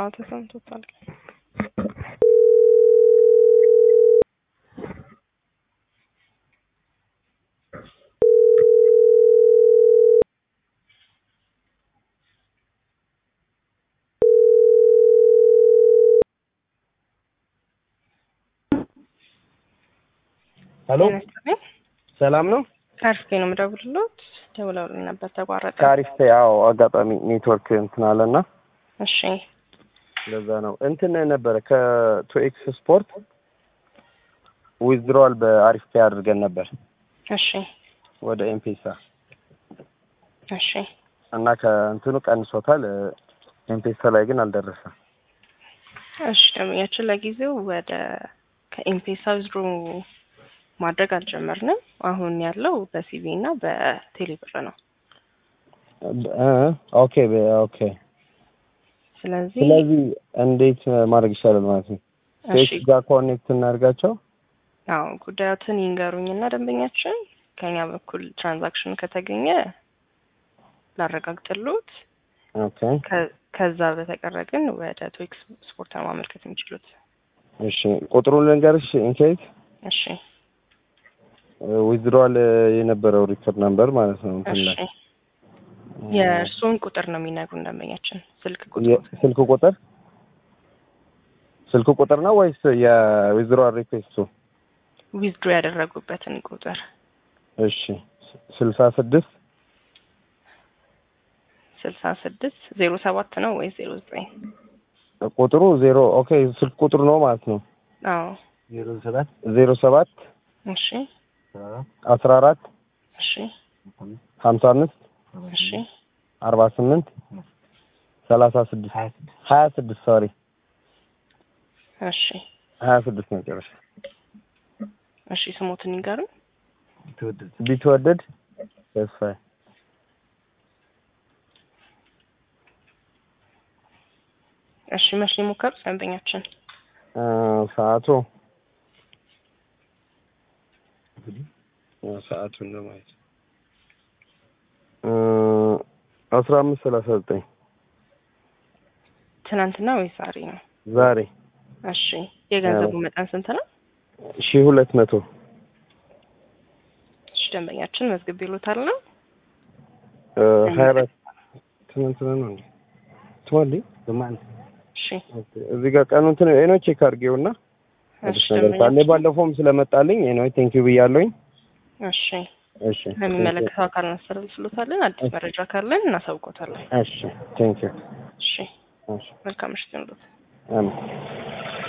አዎ ተሰምቶታል። ሄሎ ሰላም ነው? ከአሪፍ ነው የምደውልልዎት። ደውለውልኝ ነበር ተቋረጠ። ከአሪፍ ያው አጋጣሚ ኔትወርክ እንትን አለና እሺ ለዛ ነው እንትን ነበረ ከቱኤክስ ስፖርት ዊዝድሮዋል በአሪፍ ፔይ አድርገን ነበር እሺ ወደ ኤምፔሳ እሺ እና ከእንትኑ ቀንሶታል። ኤምፔሳ ላይ ግን አልደረሰም። እሺ ደንበኛችን ለጊዜው ወደ ከኤምፔሳ ዊዝድሮ ማድረግ አልጀመርንም። አሁን ያለው በሲቪ እና በቴሌብር ነው። እ ኦኬ በ- ኦኬ ስለዚህ ስለዚህ እንዴት ማድረግ ይቻላል ማለት ነው? እሺ ቴክስ ጋር ኮኔክት እናድርጋቸው። አዎ ጉዳዮትን ይንገሩኝና ደንበኛችን ከኛ በኩል ትራንዛክሽን ከተገኘ ላረጋግጥልዎት። ኦኬ ከ- ከዛ በተቀረ ግን ወደ ቶክስ ስፖርት ነው ማመልከት የሚችሉት። እሺ ቁጥሩን ልንገርሽ ኢንኬዝ እሺ ዊዝድሮዋል የነበረው ሪከርድ ነምበር ማለት ነው እንትን እሺ ላይ የእርስዎን ቁጥር ነው የሚነግሩን ደንበኛችን ስልክ ቁጥር የ- ስልክ ቁጥር ስልክ ቁጥር ነው ወይስ የዊዝድሮዋል ሪኩዌስቱ? ዊዝድሮ ያደረጉበትን ቁጥር እሺ ስልሳ ስድስት ስልሳ ስድስት ዜሮ ሰባት ነው ወይስ ዜሮ ዘጠኝ ቁጥሩ ዜሮ ኦኬ ስልክ ቁጥሩ ነው ማለት ነው። አዎ ዜሮ ሰባት ዜሮ ሰባት እሺ አስራ አራት እሺ ሀምሳ አምስት እሺ አርባ ስምንት ሰላሳ ስድስት ሀያ ስድስት ሶሪ እሺ ሀያ ስድስት መጨረሻ እሺ ስሞትን ይንገሩን ቢትወደድ ተስፋዬ እሺ መቼ የሞከሩት ደንበኛችን እ ሰዓቱ እ ሰዓቱን ለማየት እ አስራ አምስት ሰላሳ ዘጠኝ ትናንትና ወይስ ዛሬ ነው ዛሬ እሺ የገንዘቡ መጠን ስንት ነው ሺ ሁለት መቶ እሺ ደንበኛችን መዝግብ ይሉታል ነው እ ሀያ አራት ትናንትና ነው እንዴ ትዋል በማን እሺ እዚህ ጋር ቀኑ እንትን ኤኖ ቼክ አድርጌውና አዲስ እሺ ነገር ካለ ደንበኛችን ባለፈውም ስለመጣልኝ ኤኖ ቴንክ ዩ ብያለሁኝ። እሺ እሺ ለሚመለከተው አካል እናስተላልፍሎታለን አዲስ መረጃ ካለን እናሳውቆታለን እሺ ቴንክ ዩ እሺ እሺ መልካም ምሽት ይሁንልዎት አሜን